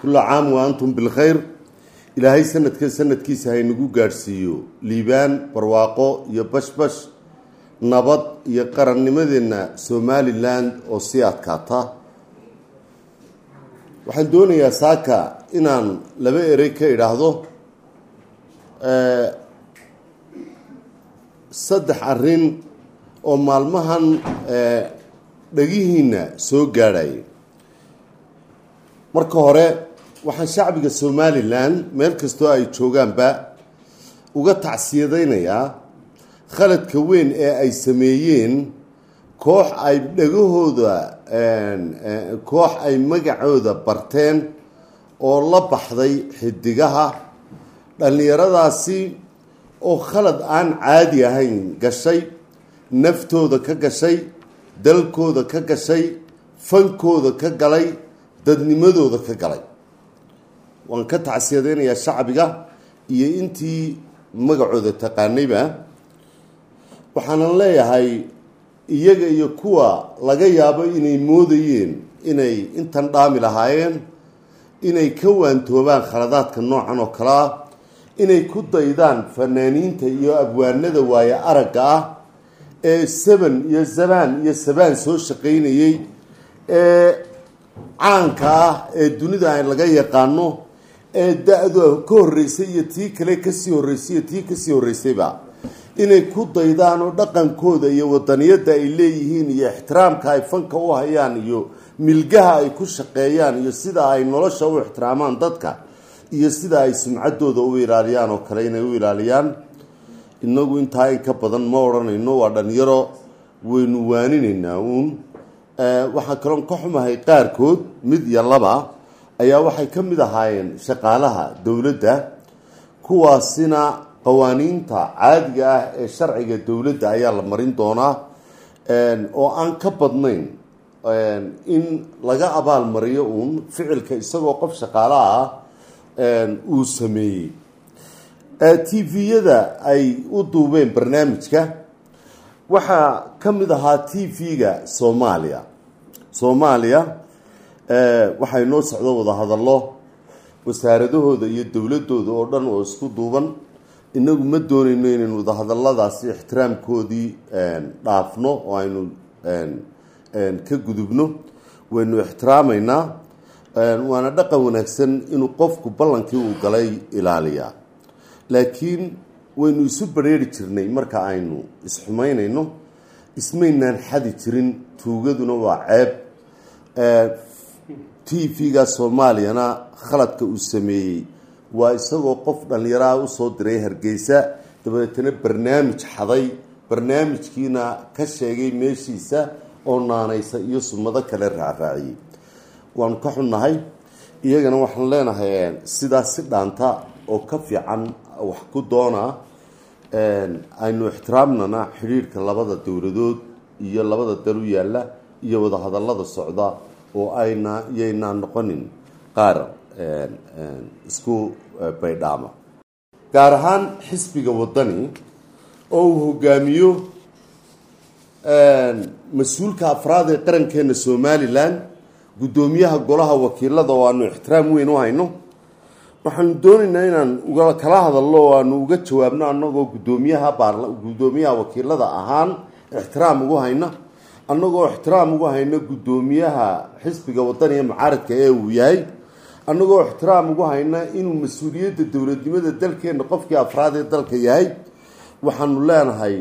kulla caam wa antum bilkhayr ilaahay sanadka sanadkiisa haynagu gaadhsiiyo liibaan barwaaqo iyo bashbash nabad iyo qarannimadeenna somalilan oo sii adkaata waxaan doonayaa saaka inaan laba erey ka idhaahdo saddex arrin oo maalmahan dhagihiina soo gaadhaya marka hore waxaan shacbiga somalilan meel kastoo ay joogaanba uga tacsiyadaynayaa khaladka weyn ee ay sameeyeen koox ay dhagahooda koox ay magacooda barteen oo la baxday xidigaha dhallinyaradaasi oo khalad aan caadi ahayn gashay naftooda ka gashay dalkooda ka gashay fankooda ka galay dadnimadooda ka galay waan ka tacsiyadaynayaa shacbiga iyo intii magacooda taqaanayba waxaanan leeyahay iyaga iyo kuwa laga yaabo inay moodayeen inay intan dhaami lahaayeen inay ka waantoobaan khaladaadka noocan oo kale ah inay ku daydaan fanaaniinta iyo abwaanada waaye aragga ah ee saban iyo zabaan iyo sabaan soo shaqaynayey ee caanka ah ee dunida laga yaqaano ee da-da ka horreysay iyo tii kale kasii horreysay iyo tii kasii horreysayba inay ku daydaan oo dhaqankooda iyo wadaniyadda ay leeyihiin iyo ixtiraamka ay fanka u hayaan iyo milgaha ay ku shaqeeyaan iyo sida ay nolosha u ixtiraamaan dadka iyo sida ay sumcaddooda u ilaaliyaan oo kale inay u ilaaliyaan inagu intaa in ka badan ma odhanayno waa dhalinyaro waynu waaninaynaa uun waxaa kaloon ka xumahay qaarkood mid iyo laba ayaa waxay ka mid ahaayeen shaqaalaha dowladda kuwaasina qawaaniinta caadiga ah ee sharciga dowladda ayaa la marin doonaa oo aan ka badnayn in laga abaal mariyo uun ficilka isagoo qof shaqaalaha ah uu sameeyey t v-yada ay u duubeen barnaamijka waxaa ka mid ahaa t v-ga soomaaliya soomaaliya waxaa inoo socdo wadahadallo wasaaradahooda iyo dowladooda oo dhan oo isku duuban inagu ma doonayno inaynu wadahadaladaasi ixtiraamkoodii dhaafno oo aynu ka gudubno waynu ixtiraamaynaa waana dhaqan wanaagsan inuu qofku ballankii uu galay ilaaliyaa laakiin waynu isu bareeri jirnay marka aynu isxumaynayno ismaynaan xadi jirin tuugaduna waa ceeb t v-ga soomaaliyana khaladka uu sameeyey waa isagoo qof dhallinyaraha usoo diray hargeysa dabeetana barnaamij xaday barnaamijkiina ka sheegay meeshiisa oo naanaysa iyo sumado kale raacraaciyey waanu ka xunnahay iyagana waxaan leenahay sidaas si dhaanta oo ka fiican wax ku doonaa aynu ixtiraamnana xidhiirhka labada dowladood iyo labada dal u yaalla iyo wadahadallada socda oo ayna iyaynaa noqonin qaar isku baydhaama gaar ahaan xisbiga waddani oo uu hogaamiyo mas-uulka afraad ee qarankeena somalilan guddoomiyaha golaha wakiilada oo aanu ixtiraam weyn u hayno waxaanu doonaynaa inaan uga kala hadalno oo aanu uga jawaabno annagoo guddoomiyaha guddoomiyaha wakiilada ahaan ixtiraam ugu hayna annagoo ixtiraam ugu hayno guddoomiyaha xisbiga wadaniga mucaaradka ee uu yahay annagoo ixtiraam ugu hayna inuu mas-uuliyadda dowladnimada dalkeena qofkii afraad ee dalka yahay waxaanu leenahay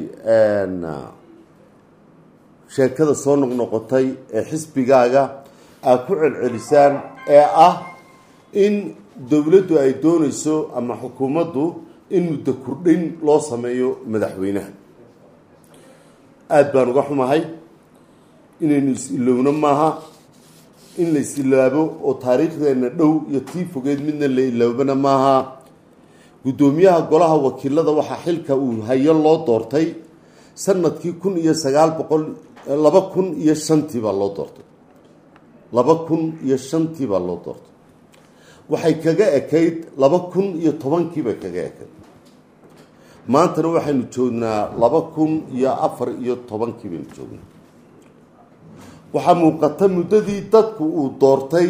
sheekada soo noqnoqotay ee xisbigaaga aad ku celcelisaan ee ah in dowladdu ay doonayso ama xukuumaddu in muddo kordhin loo sameeyo madaxweynaha aada baan uga xumahay inaynu is-ilowno maaha in la is-ilaabo oo taariikhdeena dhow iyo tii fogeed midna la iloobana maaha guddoomiyaha golaha wakiilada waxaa xilka uu hayo loo doortay sanadkii kun iyo sagaal boqol laba kun iyo shantii baa loo doortay laba kun iyo shantii baa loo doortay waxay kaga ekayd laba kun iyo tobankii bay kaga ekayd maantana waxaynu joognaa laba kun iyo afar iyo tobankii baynu joognaa waxaa muuqata muddadii dadku uu doortay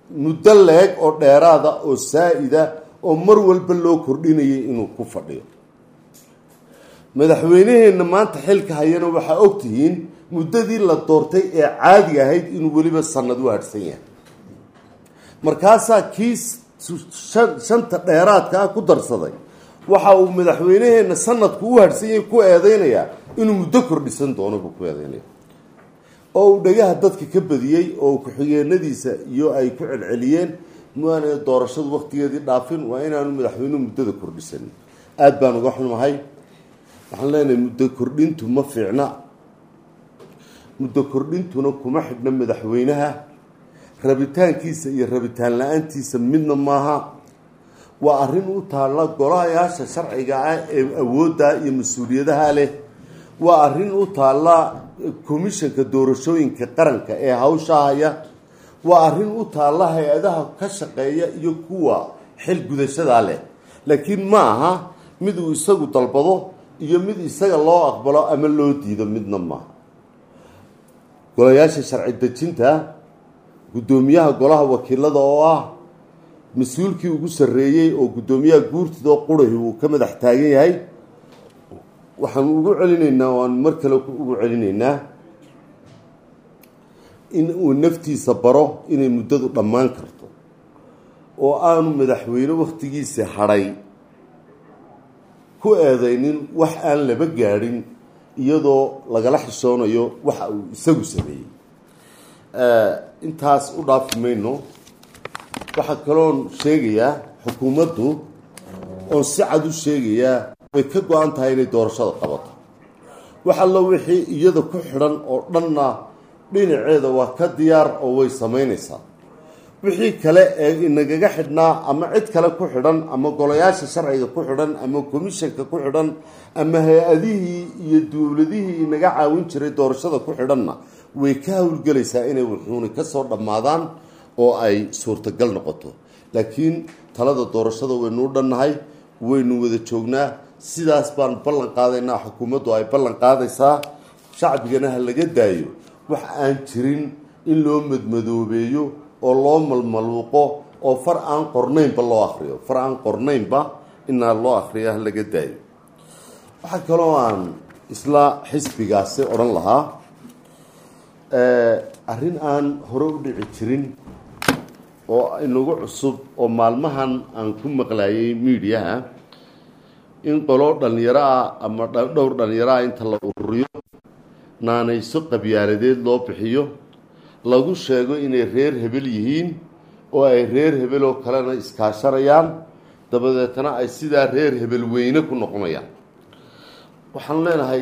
muddo leeg oo dheeraada oo saa-ida oo mar walba loo kordhinayay inuu ku fadhiyo madaxweyneheenna maanta xilka hayana waxaa ogtihiin muddadii la doortay ee caadiga ahayd inuu weliba sanad u hadhsan yahay markaasaa kii shanta dheeraadka ah ku darsaday waxa uu madaxweyneheenna sanadku u hadhsan yahay ku eedeynayaa inuu muddo kordhisan doono buu ku eedeynaya oo uu dhagaha dadka ka badiyey oo ku-xigeenadiisa iyo ay ku celceliyeen maana doorashadu waktigeedii dhaafin waa inaanu madaxweynuhu muddada kordhisanin aada baan uga xumahay waxaan leenahay muddo kordhintu ma fiicna muddo kordhintuna kuma xidhna madaxweynaha rabitaankiisa iyo rabitaan la-aantiisa midna maaha waa arrin u taalla golahayaasha sharciga ah ee awoodda iyo mas-uuliyadaha leh waa arrin u taalla komishanka doorashooyinka qaranka ee hawsha haya waa arrin u taalla hay-adaha ka shaqeeya iyo kuwa xil gudashadaa leh laakiin ma aha mid uu isagu dalbado iyo mid isaga loo aqbalo ama loo diido midna maaha golayaasha sharci dejinta guddoomiyaha golaha wakiilada oo ah mas-uulkii ugu sarreeyey oo guddoomiyaha guurtida oo qurahi uu ka madax taagan yahay waxaan ugu celinaynaa waan mar kale ugu celinaynaa in uu naftiisa baro inay muddadu dhammaan karto oo aanu madaxweyne wakhtigiisa hadhay ku eedeynin wax aan laba gaadhin iyadoo lagala xishoonayo waxa uu isagu sameeyey intaas u dhaafi mayno waxaa kaloon sheegayaa xukuumaddu oon si cad u sheegayaa way ka go-an tahay inay doorashada qabato wax allo wixii iyada ku xidhan oo dhanna dhinaceeda waa ka diyaar oo way samaynaysaa wixii kale ee inagaga xidhnaa ama cid kale ku xidhan ama golayaasha sharciga ku xidhan ama komishanka ku xidhan ama hay-adihii iyo dowladihii inaga caawin jiray doorashada ku xidhanna way ka howlgelaysaa inay wuxuuni kasoo dhammaadaan oo ay suurtagal noqoto laakiin talada doorashada waynuu dhannahay waynu wada joognaa sidaas baan ballan qaadaynaa xukuumaddu ay ballan qaadaysaa shacbigana ha laga daayo wax aan jirin in loo madmadoobeeyo oo loo malmaluuqo oo far aan qornaynba loo akriyo far aan qornaynba inaa loo akriyo ha laga daayo waxaa kaloo aan isla xisbigaasi odhan lahaa arrin aan hore u dhici jirin oo inagu cusub oo maalmahan aan ku maqlayay miidiyaha in qolo dhallinyaro ah ama dhowr dhallinyaro ah inta la ururiyo naanayso qabyaaladeed loo bixiyo lagu sheego inay reer hebel yihiin oo ay reer hebel oo kalena iskaashanayaan dabadeetna ay sidaa reer hebel weyne ku noqonayaan waxaan leenahay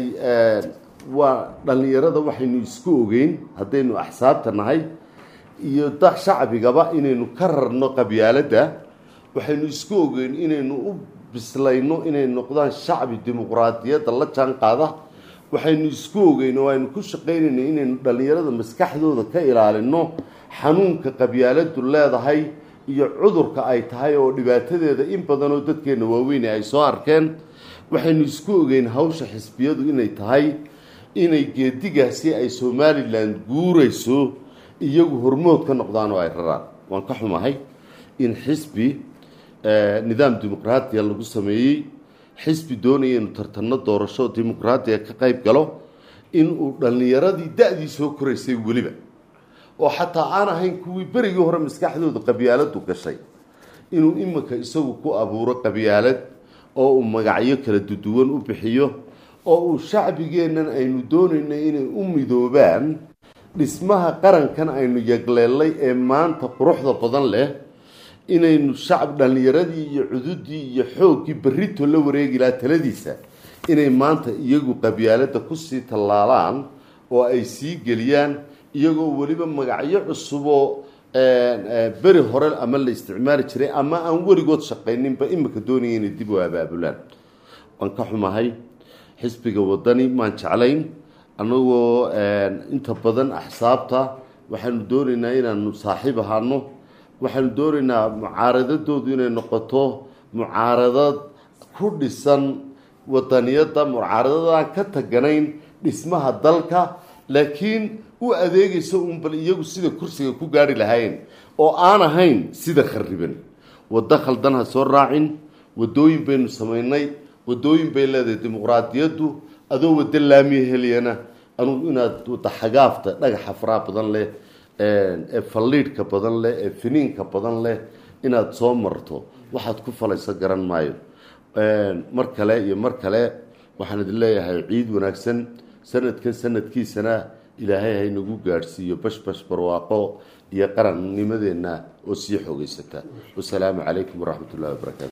waa dhallinyarada waxaynu isku ogeyn haddaynu axsaabta nahay iyo da shacbigaba inaynu ka rarno qabyaaladda waxaynu isku ogeyn inaynu u bislayno inay noqdaan shacbi dimuqraadiyadda la jaan qaada waxaynu isku ogeyn oo aynu ku shaqaynayno inaynu dhallinyarada maskaxdooda ka ilaalino xanuunka qabyaaladu leedahay iyo cudurka ay tahay oo dhibaatadeeda in badanoo dadkeenna waaweyne ay soo arkeen waxaynu isku ogeyn hawsha xisbiyadu inay tahay inay geedigaasi ay somalilan guurayso iyagu hormood ka noqdaan oo ay raraan waan ka xumahay in xisbi nidaam dimuqraatiya lagu sameeyey xisbi doonaya inu tartanno doorasho dimuqraatiya ka qayb galo inuu dhallinyaradii da-dii soo koraysay weliba oo xataa aan ahayn kuwii berigii hore maskaxdooda qabyaaladu gashay inuu iminka isagu ku abuuro qabyaalad oo uu magacyo kala duduwan u bixiyo oo uu shacbigeennan aynu doonayno inay u midoobaan dhismaha qarankan aynu yagleelay ee maanta quruxda badan leh inaynu shacab dhallinyaradii iyo cududii iyo xooggii berrito la wareegi lahaa taladiisa inay maanta iyagu qabyaaladda kusii tallaalaan oo ay sii geliyaan iyagoo weliba magacyo cusuboo beri hore ama la isticmaali jiray ama aan weligood shaqayninba imika doonaya inay dib u abaabulaan waan ka xumahay xisbiga wadani maan jeclayn annagoo inta badan axsaabta waxaanu doonaynaa inaanu saaxiib ahaano waxaanu doonaynaa mucaaradadoodu inay noqoto mucaaradad ku dhisan wadaniyadda mucaaradadaan ka taganayn dhismaha dalka laakiin u adeegayso un bal iyagu sida kursiga ku gaari lahaayeen oo aan ahayn sida khariban waddo khaldan ha soo raacin waddooyin baynu samaynay waddooyin bay leedahay dimuqraadiyaddu adoo waddo laamiya heliyana anugu inaad wadda xagaafta dhagaxa faraha badan leh ee falliidhka badan leh ee finiinka badan leh inaad soo marto waxaad ku falayso garan maayo mar kale iyo mar kale waxaan idin leeyahay ciid wanaagsan sanadkan sanadkiisana ilaahay haynagu gaadhsiiyo bashbash barwaaqo iyo qarannimadeenna oo sii xoogeysata wasalaamu calaykum waraxmat ullahi wabarakaatu